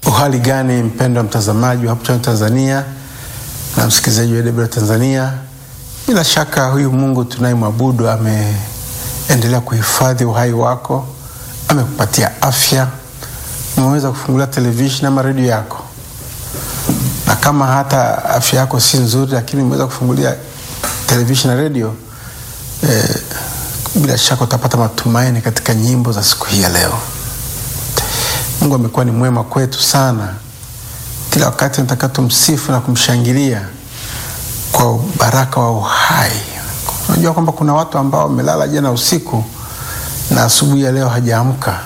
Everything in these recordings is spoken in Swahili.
Uhali gani mpendwa mtazamaji wa Hope Channel Tanzania na msikilizaji wa AWR Tanzania, bila shaka huyu Mungu tunayemwabudu ameendelea kuhifadhi uhai wako, amekupatia afya, umeweza kufungulia televisheni ama redio yako, na kama hata afya yako si nzuri, lakini umeweza kufungulia televisheni na redio eh, bila shaka utapata matumaini katika nyimbo za siku hii ya leo. Mungu amekuwa ni mwema kwetu sana. Kila wakati nataka tumsifu na kumshangilia kwa baraka wa uhai. Unajua kwamba kuna watu ambao wamelala jana usiku na asubuhi ya leo hajaamka,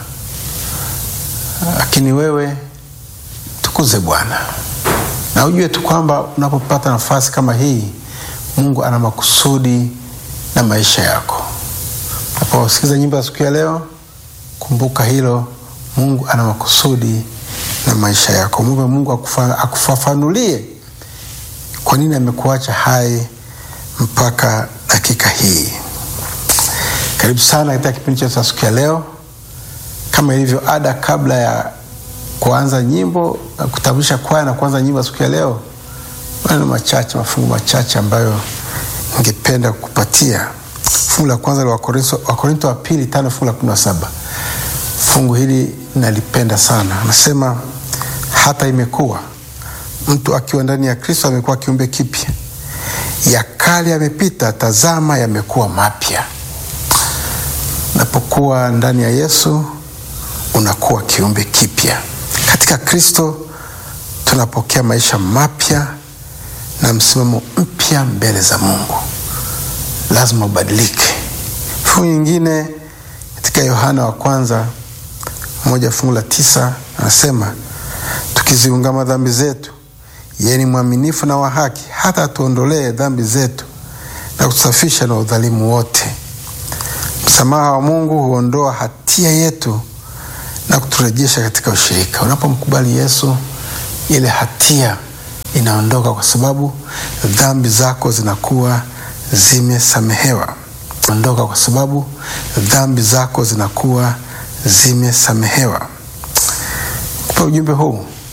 lakini wewe tukuze Bwana na ujue tu kwamba unapopata nafasi kama hii, Mungu ana makusudi na maisha yako. Unaposikiza nyimbo za siku ya leo, kumbuka hilo. Mungu ana makusudi na maisha yako. Mwombe Mungu akufa, akufafanulie kwa nini amekuacha hai mpaka dakika hii. Karibu sana katika kipindi chetu cha siku ya leo. Kama ilivyo ada, kabla ya kuanza nyimbo na kutambulisha kwaya na kuanza nyimbo ya siku ya leo, maneno machache, mafungu machache ambayo ningependa kukupatia. Fungu la kwanza la Wakorinto wa pili tano fungu la kumi na saba. Fungu hili nalipenda sana. Anasema hata imekuwa mtu akiwa ndani ya Kristo amekuwa kiumbe kipya, ya kale yamepita, tazama yamekuwa mapya. Unapokuwa ndani ya Yesu unakuwa kiumbe kipya. Katika Kristo tunapokea maisha mapya na msimamo mpya mbele za Mungu. Lazima ubadilike. Fungu nyingine katika Yohana wa kwanza moja fungu la tisa anasema tukiziungama dhambi zetu, yeye ni mwaminifu na wa haki hata atuondolee dhambi zetu na kutusafisha na udhalimu wote. Msamaha wa Mungu huondoa hatia yetu na kuturejesha katika ushirika. Unapomkubali Yesu, ile hatia inaondoka, kwa sababu dhambi zako zinakuwa zimesamehewa. Ondoka kwa sababu dhambi zako zinakuwa zimesamehewa. Kupa ujumbe huu